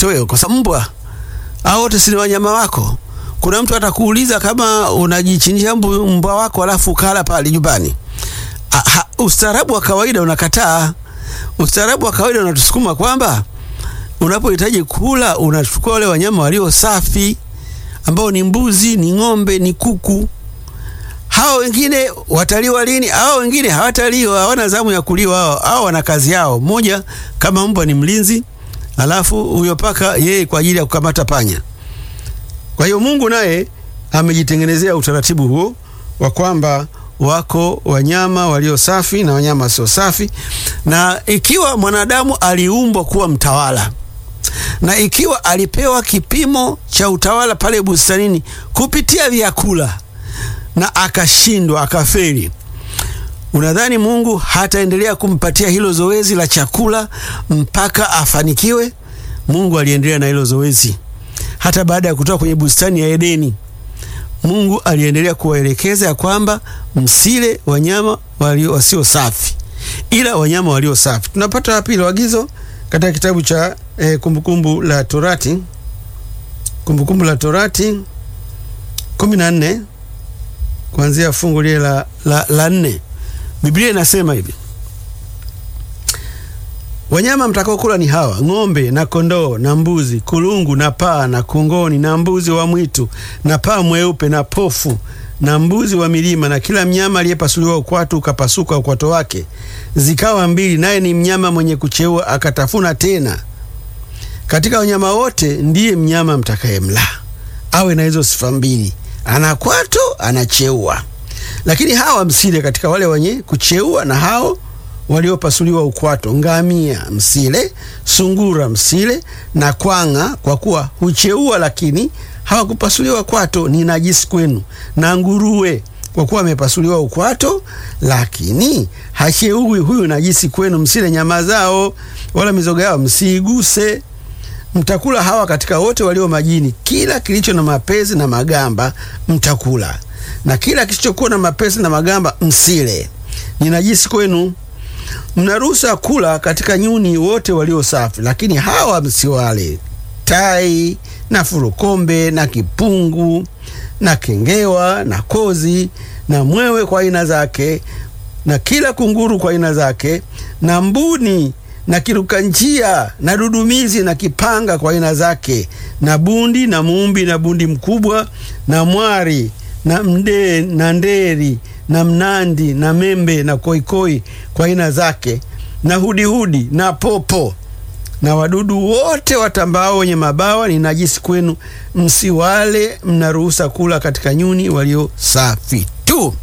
kitoweo, kwa sababu mbwa hao wote si ni wanyama wako. Kuna mtu atakuuliza kama unajichinjia mbwa wako alafu ukala pale nyumbani. Ustaarabu wa kawaida unakataa. Ustaarabu wa kawaida unatusukuma kwamba unapohitaji kula unachukua wale wanyama walio safi ambao ni mbuzi, ni ng'ombe, ni kuku. Hao wengine wataliwa lini? Hao wengine hawataliwa, hawana zamu ya kuliwa. Hao hao wana kazi yao. Mmoja kama mbwa ni mlinzi, alafu huyo paka yeye kwa ajili ya kukamata panya. Kwa hiyo Mungu naye amejitengenezea utaratibu huo wa kwamba wako wanyama walio safi na wanyama wasio safi, na ikiwa mwanadamu aliumbwa kuwa mtawala na ikiwa alipewa kipimo cha utawala pale bustanini kupitia vyakula na akashindwa akafeli, unadhani Mungu hataendelea kumpatia hilo zoezi la chakula mpaka afanikiwe? Mungu aliendelea na hilo zoezi hata baada ya kutoka kwenye bustani ya Edeni. Mungu aliendelea kuwaelekeza ya kwamba msile wanyama walio wasio safi, ila wanyama walio safi. Tunapata wapi hilo agizo? Katika kitabu cha eh, Kumbukumbu la Torati, Kumbukumbu la Torati kumi na nne kuanzia fungu lile la, la, la nne. Biblia inasema hivi Wanyama mtakaokula ni hawa: ng'ombe na kondoo na mbuzi, kulungu na paa na kongoni na mbuzi wa mwitu na paa mweupe na pofu na mbuzi wa milima na kila mnyama aliyepasuliwa ukwatu ukapasuka ukwato wake zikawa mbili, naye ni mnyama mwenye kucheua akatafuna tena. Katika wanyama wote ndiye mnyama mtakayemla awe na hizo sifa mbili, ana kwato, anacheua. Lakini hawa msile katika wale wenye kucheua na hao waliopasuliwa ukwato: ngamia msile, sungura msile na kwanga, kwa kuwa hucheua lakini hawakupasuliwa kwato, ni najisi kwenu. Na nguruwe, kwa kuwa amepasuliwa ukwato lakini hacheui, huyu najisi kwenu. Msile nyama zao, wala mizoga yao msiiguse. Mtakula hawa katika wote walio majini, kila kilicho na mapezi na magamba mtakula, na kila kisichokuwa na mapezi na magamba msile, ni najisi kwenu. Mnaruhusa kula katika nyuni wote walio safi, lakini hawa msiwale: tai na furukombe na kipungu na kengewa na kozi na mwewe kwa aina zake na kila kunguru kwa aina zake na mbuni na kiruka njia na dudumizi na kipanga kwa aina zake na bundi na muumbi na bundi mkubwa na mwari na mde na nderi na mnandi na membe na koikoi kwa aina zake na hudihudi na popo na wadudu wote watambao wenye mabawa ni najisi kwenu, msiwale. Mnaruhusa kula katika nyuni walio safi tu.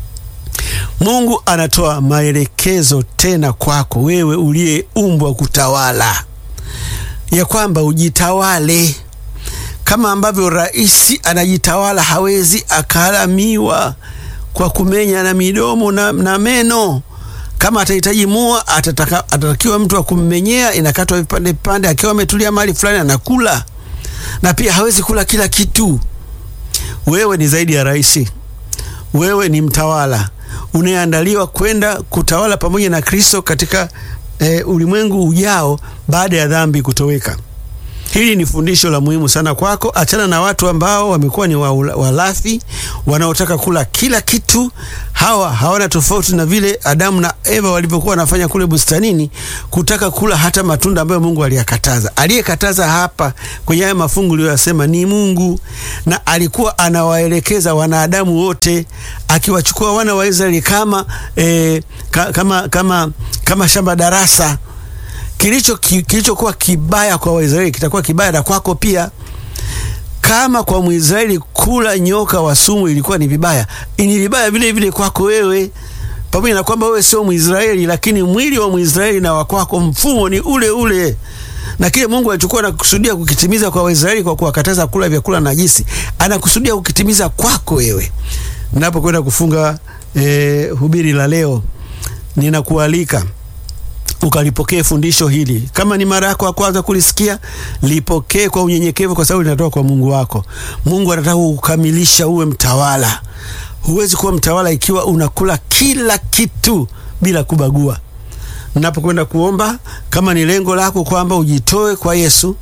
Mungu anatoa maelekezo tena kwako wewe uliyeumbwa kutawala, ya kwamba ujitawale kama ambavyo rais anajitawala. Hawezi akalamiwa kwa kumenya na midomo na, na meno kama atahitaji mua atataka, atatakiwa mtu wa kummenyea, inakatwa vipande vipande, akiwa ametulia mahali fulani anakula. Na pia hawezi kula kila kitu. Wewe ni zaidi ya rais, wewe ni mtawala unayeandaliwa kwenda kutawala pamoja na Kristo katika e, ulimwengu ujao baada ya dhambi kutoweka. Hili ni fundisho la muhimu sana kwako. Achana na watu ambao wamekuwa ni walafi wanaotaka kula kila kitu. Hawa hawana tofauti na vile Adamu na Eva walivyokuwa wanafanya kule bustanini, kutaka kula hata matunda ambayo Mungu aliyakataza. Aliyekataza hapa kwenye haya mafungu aliyoyasema ni Mungu, na alikuwa anawaelekeza wanadamu wote, akiwachukua wana wa Israeli kama, eh, ka, kama, kama, kama shamba darasa kilicho kilichokuwa kibaya kwa Waisraeli kitakuwa kibaya na kwako pia. Kama kwa Mwisraeli kula nyoka wa sumu ilikuwa ni vibaya, ni vibaya vile vile kwako wewe, pamoja na kwamba wewe sio Mwisraeli, lakini mwili wa Mwisraeli na wa kwako mfumo ni ule ule, na kile Mungu alichokuwa anakusudia kukitimiza kwa Waisraeli kwa kuwakataza kula vyakula najisi, anakusudia kukitimiza kwako wewe. Ninapokwenda kufunga eh, hubiri la leo, ninakualika ukalipokee fundisho hili. Kama ni mara yako ya kwanza kulisikia, lipokee kwa unyenyekevu, kwa sababu linatoka kwa Mungu wako. Mungu anataka kukamilisha uwe mtawala. Huwezi kuwa mtawala ikiwa unakula kila kitu bila kubagua. Napokwenda kuomba, kama ni lengo lako kwamba ujitoe kwa Yesu,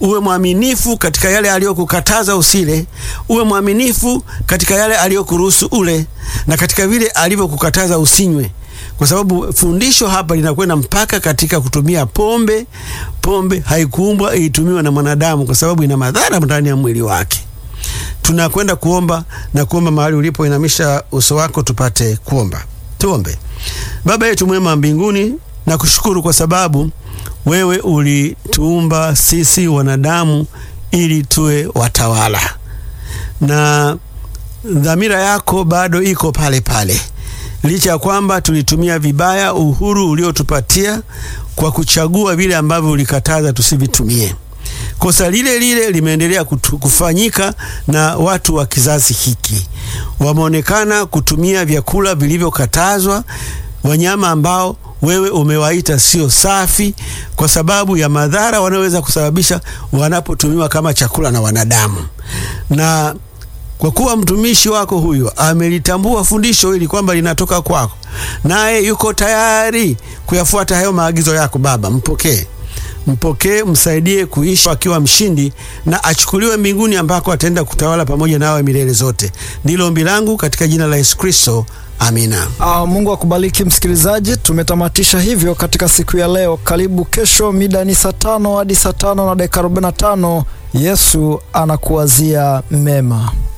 uwe mwaminifu katika yale aliyokukataza usile, uwe mwaminifu katika yale aliyokuruhusu ule, na katika vile alivyokukataza usinywe, kwa sababu fundisho hapa linakwenda mpaka katika kutumia pombe. Pombe haikuumbwa itumiwe na mwanadamu, kwa sababu ina madhara ndani ya mwili wake. Tunakwenda kuomba na kuomba mahali ulipo, inamisha uso wako tupate kuomba. Tuombe. Baba yetu mwema mbinguni, na kushukuru kwa sababu wewe ulituumba sisi wanadamu ili tuwe watawala, na dhamira yako bado iko pale pale, licha ya kwamba tulitumia vibaya uhuru uliotupatia kwa kuchagua vile ambavyo ulikataza tusivitumie. Kosa lile lile limeendelea kufanyika na watu wa kizazi hiki, wameonekana kutumia vyakula vilivyokatazwa, wanyama ambao wewe umewaita sio safi, kwa sababu ya madhara wanayoweza kusababisha wanapotumiwa kama chakula na wanadamu. Na kwa kuwa mtumishi wako huyo amelitambua fundisho hili kwamba linatoka kwako, naye yuko tayari kuyafuata hayo maagizo yako, Baba, mpokee mpokee, msaidie kuishi akiwa mshindi na achukuliwe mbinguni ambako ataenda kutawala pamoja nawe milele zote. Ndilo ombi langu katika jina la Yesu Kristo, amina. Ah, Mungu akubariki msikilizaji. Tumetamatisha hivyo katika siku ya leo. Karibu kesho, mida ni saa tano hadi saa tano na dakika 45. Yesu anakuwazia mema.